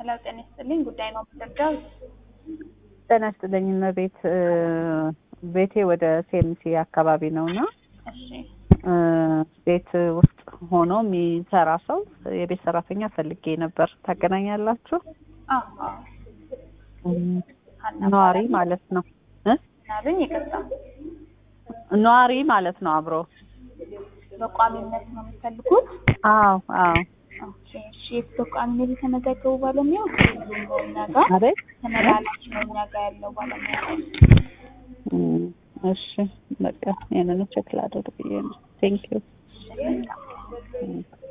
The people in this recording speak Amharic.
ሄሎ ጤና ይስጥልኝ። ጉዳይ ነው የምትረዳው? ጤና ይስጥልኝ እመቤት። ቤቴ ወደ ሴምሲ አካባቢ ነው እና እሺ ቤት ውስጥ ሆኖ የሚሰራ ሰው የቤት ሰራተኛ ፈልጌ ነበር። ታገናኛላችሁ? አዎ አዎ። ሀና ነዋሪ እባላለሁ። ማለት ነው እ ናብኝ ይቅርታ፣ ነዋሪ ማለት ነው አብሮ። በቋሚነት ነው የምትፈልጉት? አዎ አዎ። ኦኬ እሺ። በቋሚነት የተመዘገቡ ባለሙያዎች ሁሉም ነው እኛ ጋር አቤት ተመላላሽ ነው እኛ ጋር ያለው ባለሙያ ነው። እም፣ እሺ በቃ ይሄንን ቼክ ላድርግ ብዬ ነው። ቴንክ ዩ እሺ፣ መልካም።